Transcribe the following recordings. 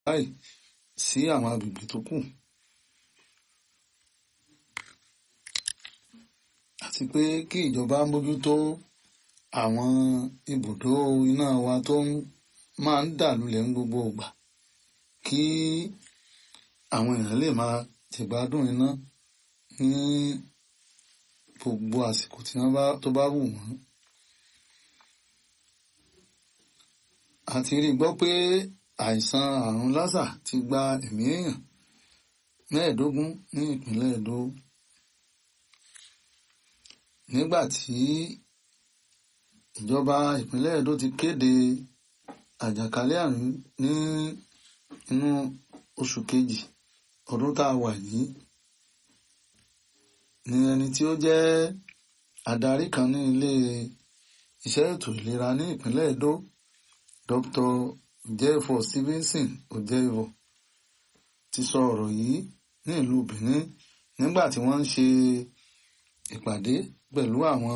báyìí sí àwọn agbègbè tó kù. àti pé kí ìjọba mójútó àwọn ibùdó iná wa tó máa ń dà lulẹ̀ ní gbogbo ìgbà kí àwọn èèyàn lè máa jẹ̀gbádùn iná ní gbogbo àsìkò tí wọ́n bá tó bá wù wọ́n. a ti rí gbọ́ pé àìsàn àrùn lásà ti gba ẹ̀mí èèyàn mẹ́ẹ̀ẹ́dógún ní ìpínlẹ̀ Èdó nígbà tí ìjọba ìpínlẹ̀ Èdó ti kéde àjàkálẹ̀ àrùn ní inú oṣù kejì ọdún tá a wà yìí ni ẹni tí ó jẹ́ adarí kan ní ilé iṣẹ́ ètò ìlera ní ìpínlẹ̀ Èdó Dr. Ojeifo Stevenson Ojeifo ti sọ ọ̀rọ̀ yìí ní ìlú Benin nígbà tí wọ́n ń ṣe ìpàdé pẹ̀lú àwọn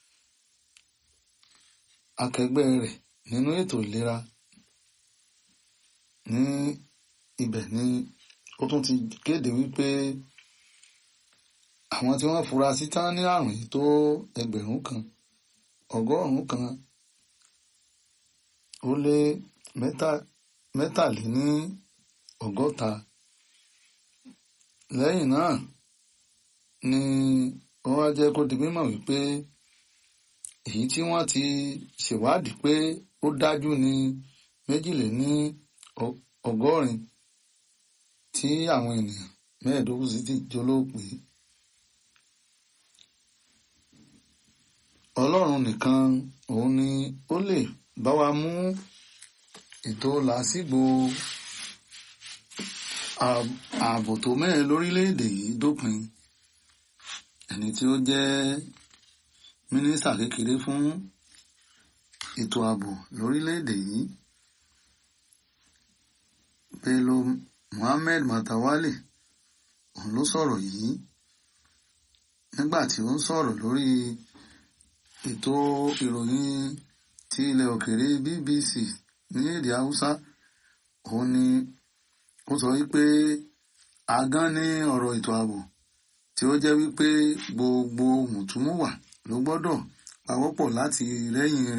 akẹgbẹ́ rẹ̀ nínú ètò ìlera ní ibẹ̀ ni ó tún ti kéde wípé àwọn tí wọ́n fura sí tán ní àrùn yìí tó ẹgbẹ̀rún kan ọgọ́rùn-ún kan ó lé mẹ́tàléní ọgọ́ta lẹ́yìn náà ni wọ́n wá jẹ́ kó di mímọ̀ wípé èyí tí wọ́n ti ṣèwádìí pé ó dájú ní méjìléní ọgọ́rin tí àwọn ènìyàn mẹ́ẹ̀ẹ́dógún sì ti jólóòpé. Ọlọ́run nìkan òun ni ó lè bá wa mú ètò làásìgbò ààbò tó mẹ́rin lórílẹ̀‐èdè yìí dópin ẹni tí ó jẹ́ mínísítà kékeré fún ètò ààbò lórílẹ̀‐èdè yìí Bello Muhammed Matawalle òun ló sọ̀rọ̀ yìí nígbà tí ó ń sọ̀rọ̀ lórí ètò ìròyìn ti ilẹ̀ òkèèrè BBC ní èdè Haúsá òun ni ó sọ wípé agán ní ọ̀rọ̀ ètò ààbò tí ó jẹ́ wípé gbogbo mùtúmùwà ló gbọ́dọ̀ pawọ́pọ̀ láti rẹ́yìn